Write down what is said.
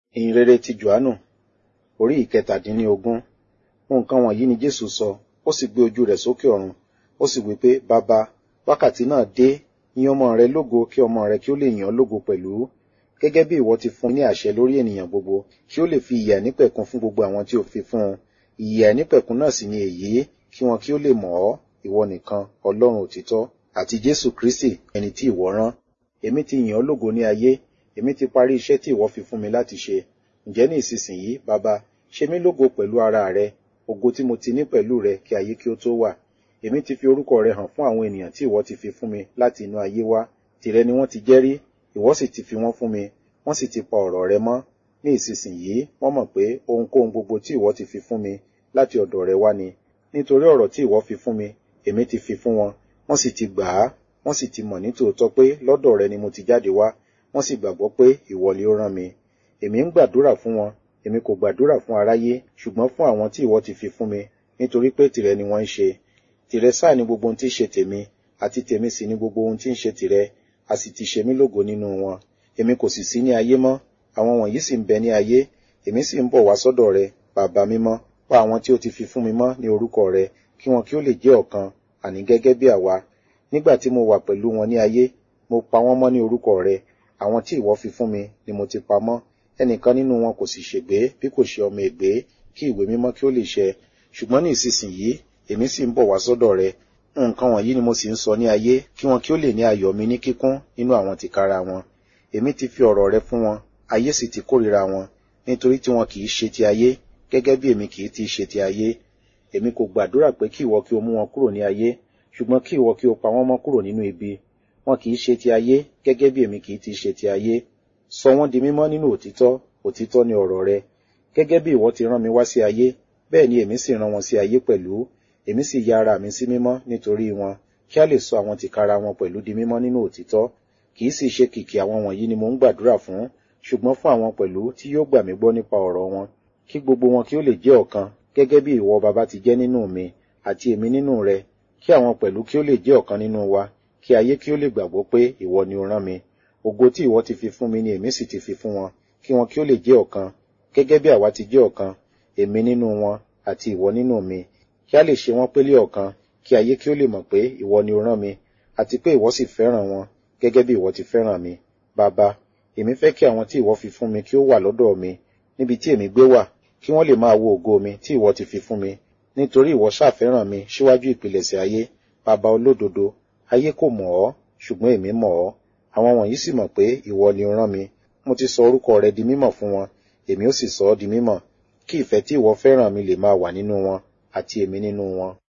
ìhìnrere ti johannu orí ìkẹtàdínlógún nǹkan wọ̀nyí ni jésù sọ ó sì gbé ojú rẹ̀ sókè ọ̀run ó sì wí pé bàbá wákàtí náà dé yìn ọmọ rẹ lógo kí ọmọ rẹ kí ó lè yìn ọ́ lógo pẹ̀lú gẹ́gẹ́ bí ìwọ ti fún ní àṣẹ lórí ènìyàn gbogbo kí ó lè fi ìyè àìnípẹ̀kun fún gbogbo àwọn tí ó fi fún un ìyè àìnípẹ̀kun náà sì ni èyí kí wọn kí ó lè mọ̀ ọ́ ìwọ nìkan ọlọ́run òtítọ́ àti jésù kristi ẹni tí ìwọ rán èmi ti yìn ọ́ lógo ní ayé èmi ti parí iṣẹ́ tí ìwọ fi fún mi láti ṣe ǹjẹ́ ní ìsinsìnyí bàbá ṣe mí lógo pẹ̀lú ara rẹ ògo tí mo ti ní pẹ̀lú rẹ kí ayé kí ó tó wà èmi ti fi orúkọ rẹ hàn fún àwọn ènìyàn tí ìwọ ti fi fún mi láti inú ayé wá tìrẹ ni wọ́n ti jẹ́rí ìwọ sì ti fi wọ́n fún mi wọ́n sì ti pa ọ̀rọ̀ rẹ mọ́ ní ìsinsìnyí wọ́n mọ̀ pé ohunkóhun gbogbo tí ìwọ ti fi fún mi láti ọ̀dọ̀ rẹ wá ni nítorí ọ̀rọ̀ tí ìwọ fi fún mi èmi ti fi fún wọn wọ́n sì ti gbà á wọ́n sì ti mọ̀ nítòótọ́ pé lọ́dọ̀ rẹ ni mo ti jáde wá wọ́n sì gbàgbọ́ pé ìwọ ni ó rán mi èmi ń gbàdúrà fún wọn èmi kò gbàdúrà fún aráyé ṣùgbọ́n fún àwọn tí ìwọ ti fi fún mi nítorí pé tìrẹ ni wọ́n ń ṣe tìrẹ sáà ni gbogbo ohun tí ń ṣe tèmi àti tèmi sì ni gbogbo ohun tí ń ṣe tìrẹ a sì ti ṣe mí lógo nínú wọn èmi kò sì sí ní ayé mọ́ àwọn wọ̀nyí sì ń bẹ ní ayé èmi sì ń bọ̀ wá sọ́dọ̀ rẹ bàbá mímọ́ pa àwọn tí ó ti fi fún mi mọ́ ní orúkọ rẹ kí wọn kí ó lè jẹ́ ọ̀kan àní gẹ́gẹ́ bí àwa nígbà tí mo wà pẹ̀lú wọn ní ayé mo pa wọ́n mọ́ ní orúkọ rẹ àwọn tí ìwọ fi fún mi ni mo ti pa mọ́ ẹnìkan nínú wọn kò sì ṣègbé bí kò ṣe ọmọ ègbé kí ìwé mímọ́ kí ó lè ṣẹ ṣùgbọ́n ní ìsinsìnyí èmi sì ń bọ̀ wá sọ́dọ̀ rẹ nǹkan wọ̀nyí ni mo sì ń sọ ní ayé kí wọn kí ó lè ní ayọ̀ mi ní kíkún nínú àwọn tìkára wọn èmi ti fi ọ̀rọ̀ rẹ fún wọn ayé sì ti kórìíra wọn nítorí tí wọn kì í ṣe ti ayé gẹ́gẹ́ bí èmi kì í ti ṣe ti ayé èmi kò gbàdúrà pé kí ìwọ kí o mú wọn kúrò ní ayé ṣùgbọ́n kí ìwọ kí o pa wọ́n mọ́ kúrò nínú ibi wọn kì í ṣe ti ayé gẹ́gẹ́ bí èmi kì í ti ṣe ti ayé sọ wọ́n di mímọ́ nínú òtítọ́ òtítọ́ ni ọ̀rọ̀ rẹ gẹ́gẹ́ bí ìwọ ti rán mi wá sí ayé bẹ́ẹ̀ ni èmi sì rán wọn sí ayé pẹ̀lú èmi sì ya ara mi sí mímọ́ nítorí wọn kí a lè sọ àwọn tìkára wọn pẹ̀lú di mímọ́ nínú òtítọ́ kì í sì ṣe kìkì àwọn wọ̀nyí ni mo ń gbàdúrà fún ṣùgbọ́n fún àwọn pẹ̀lú tí yóò gbà mí gbọ́ nípa ọ̀rọ̀ wọn kí gbogbo wọn kí ó lè jẹ́ ọ̀kan gẹ́gẹ́ bí ìwọ baba ti jẹ́ nínú mi àti èmi nínú rẹ kí àwọn pẹ̀lú kí ó lè jẹ́ ọ̀kan nínú wa kí ayé kí ó lè gbàgbọ́ pé ìwọ ni o rán mi ògo tí ìwọ ti fi fún mi ni èmi sì ti fi fún wọn kí wọn kí ó lè jẹ́ ọ̀kan gẹ́gẹ́ bí àwa ti jẹ́ ọ̀kan èmi nínú wọn àti ìwọ nínú mi kí a lè ṣe wọ́n pélé ọ̀kan kí ayé kí ó lè mọ̀ pé ìwọ ni o rán mi àti pé ìwọ sì fẹ́ràn wọn gẹ́gẹ́ bí ìwọ ti fẹ́ràn mi bàbá èmi fẹ́ kí àwọn tí ìwọ fi fún mi kí ó wà lọ́dọ̀ mi níbi tí èmi gbé wà kí wọ́n lè máa wo ògo mi tí ìwọ ti fi fún mi nítorí ìwọ ṣàfẹ́ràn mi síwájú ìpilẹ̀ṣẹ̀ ayé bàbá olódodo ayé kò mọ̀ ọ́ ṣùgbọ́n èmi mọ̀ ọ́ àwọn wọ̀nyí sì mọ̀ pé ìwọ ni o rán mi mo ti sọ orúkọ rẹ di mímọ̀ fún wọn èmi ó sì sọ ọ́ di mímọ̀ kí ìfẹ́ tí ìwọ fẹ́ràn mi lè máa wà nínú wọn àti èmi nínú wọn